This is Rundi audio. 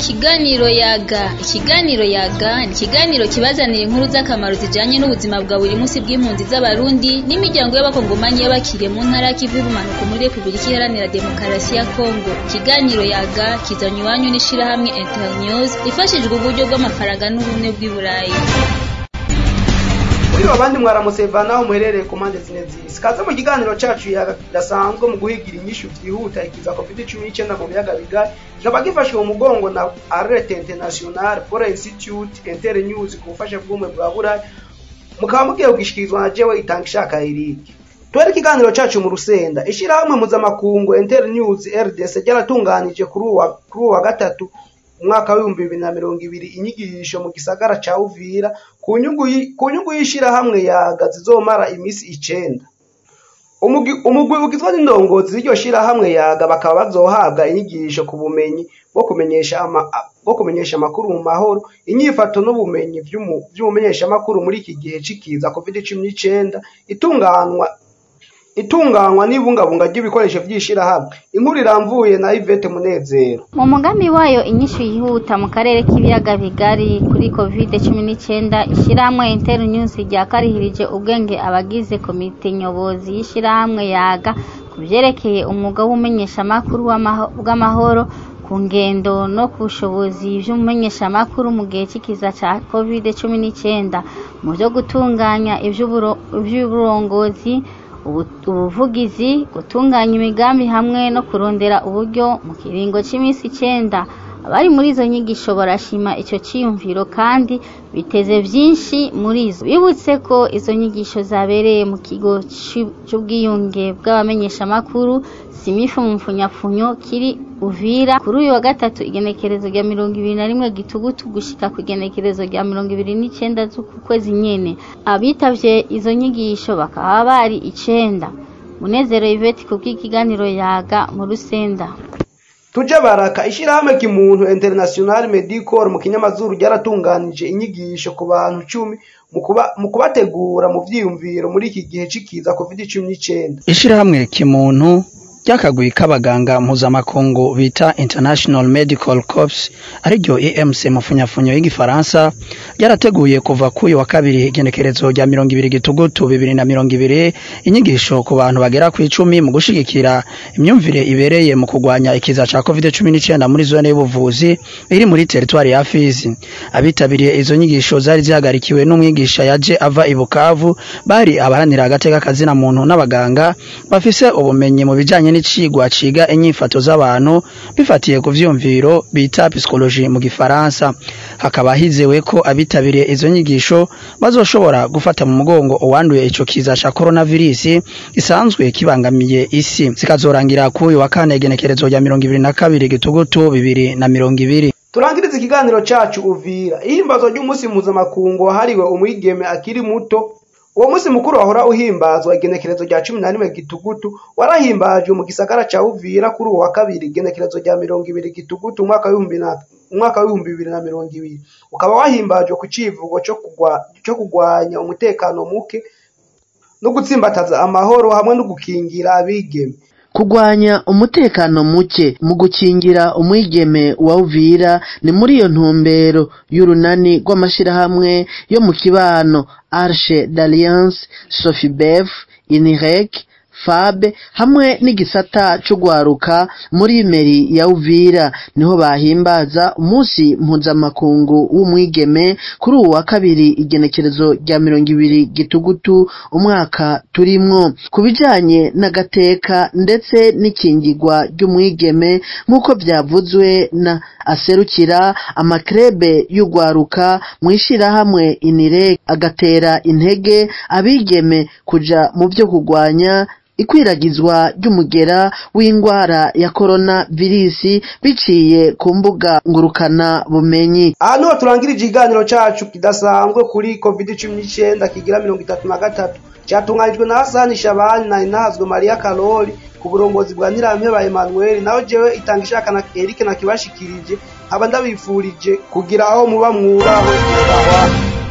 Ikiganiro yaga ikiganiro yaga ni ikiganiro kibazanira inkuru z'akamaro zijanye n'ubuzima bwa buri munsi bw'impunzi z'abarundi n'imiryango y'abakongomani y'abakiriye mu ntara y'ikivu y'ubumanuko muri repubulika iharanira demokarasi ya kongo ikiganiro yaga kizanywa iwanyu n'ishirahamwe internews ifashijwe uburyo bw'amafaranga n'ubumwe bw'i burayi muri abandi mwaramuseva naho muherereye ku mpande zine z'isi kaze mu kiganiro cacu kidasanzwe mu guhigira inyishu vyihuta ikiza covid cumi n'icenda mu biyaga bigari kikaba gifashwe mu mugongo na alert international for institute internews ku bufasha bw'umwe bwa burayi mukaba mugiye kugishikirizwa na jewe itanga ishaka iriki twere ikiganiro cacu mu rusenda ishirahamwe mpuzamakungu internews rdc ryaratunganije kuri uwa kuri uwa gatatu umwaka w'ibihumbi bibiri na mirongo ibiri inyigisho mu gisagara ca uvira ku nyungu yi- ku nyungu y'ishirahamwe yaga zizomara imisi icenda Umugi- umugwi ugizwe n'indongozi z'iryo shirahamwe yaga bakaba bazohabwa inyigisho ku bumenyi bwo kumenyesha ama- bwo kumenyesha amakuru mu mahoro inyifato n'ubumenyi vy'umu- vy'umumenyeshamakuru muri iki gihe c'ikiza covid cumi n'icenda itunganwa itunganywa n'ibungabunga ry'ibikoresho vy'ishirahamwe inkuru iramvuye na Yvette Munezero mu mugambi wayo inyishu yihuta mu karere k'ibiyaga bigari kuri covid cumi n'icyenda ishyirahamwe internews ryakarihirije ubwenge abagize komite nyobozi y'ishyirahamwe yaga ku byerekeye umwuga w'umenyeshamakuru w'amaho- bw'amahoro ku ngendo no ku bushobozi by'umumenyeshamakuru mu gihe cy'ikiza cya covid cumi n'icyenda mu byo gutunganya iby'uburo- iby'uburongozi ubu- ubuvugizi gutunganya imigambi hamwe no kurondera uburyo mu kiringo cy'iminsi icyenda abari muri izo nyigisho barashima icyo cyiyumviro kandi biteze byinshi muri zo bibutse ko izo nyigisho zabereye mu kigo cy'u- cy'ubwiyunge bw'abamenyeshamakuru simifu mu mfunyapfunyo kiri uvira kuri uyu wa gatatu igenekerezo rya mirongo ibiri na rimwe gitugutu gushika ku igenekerezo rya mirongo ibiri n'icyenda z'uku kwezi nyene abitavye izo nyigisho bakaba bari icenda munezero iveti kubw'ikiganiro yaga mu rusenda tuje baraka ishirahamwe kimuntu international medical mu kinyamazuru ryaratunganije inyigisho ku bantu cumi mu kuba- mu kubategura mu vyiyumviro muri iki gihe c'ikiza covid cumi n'icenda ishirahamwe kimuntu ry'akagwi k'abaganga mpuzamakungu bita international medical corps ariryo emc mu funyafunyo y'igifaransa ryarateguye kuva k'uyu wa kabiri igenekerezo rya mirongo ibiri gitugutu bibiri na mirongo ibiri inyigisho ku bantu bagera ku icumi mu gushigikira imyumvire ibereye mu kurwanya ikiza ca covid cumi n'icenda muri zone y'ubuvuzi iri muri teritwari ya fizi abitabiriye izo nyigisho zari zihagarikiwe n'umwigisha yaje ava i bukavu bari abaharanira agateka kazina muntu n'abaganga bafise ubumenyi mu bijanye n'icigwa ciga inyifato z'abantu bifatiye ku vyumviro bita psychologie mu gifaransa hakaba hizewe ko abitabiriye izo nyigisho bazoshobora gufata mu mugongo uwanduye ico kiza ca coronavirus gisanzwe kibangamiye isi zikazorangira k'uyu wa kane igenekerezo rya mirongo ibiri na kabiri gitugutu bibiri na mirongo ibiri turangiriza ikiganiro cacu uvira ihimbazwa ry'umunsi mpuzamakungu wahariwe umwigeme akiri muto uwo munsi mukuru wahora uhimbazwa igenekerezo rya cumi na rimwe gitugutu warahimbajwe mu gisagara ca uvira kuri uwo wa kabiri igenekerezo rya mirongo ibiri gitugutu umwaka w'ibihumbi na umwaka w'ibihumbi bibiri na mirongo ibiri ukaba wahimbajwe ku civugo co kugwa- co kugwanya umutekano muke no gutsimbataza amahoro hamwe no gukingira abigeme kugwanya umutekano muke mu gukingira umwigeme wa Uvira ni muri iyo ntumbero y'urunani rw'amashirahamwe yo mu kibano Arche d'Alliance Sofibef Inirec FAB hamwe n'igisata c'ugwaruka muri meri ya Uvira niho bahimbaza umunsi mpuzamakungu w'umwigeme kuri uwu wa kabiri igenekerezo rya mirongo ibiri gitugutu umwaka turimwo ku bijanye n'agateka ndetse n'ikingirwa ry'umwigeme nk'uko vyavuzwe na aserukira amakrebe y'ugwaruka mw'ishirahamwe inire agatera intege abigeme kuja mu vyo kugwanya ikwiragizwa ry'umugera w'ingwara ya korona virisi biciye ku mbuga ngurukana bumenyi aha niho turangirije ikiganiro cacu kidasanzwe kuri covid cumi n'icenda kigira mirongo itatu na gatatu catunganijwe na hasani shabani na inahazwe mariya karori ku burongozi bwa nyirampeba emmanuel naho jewe itanga ishaka na erike nakibashikirije nkaba ndabifurije kugira aho muba mwubaho ahwa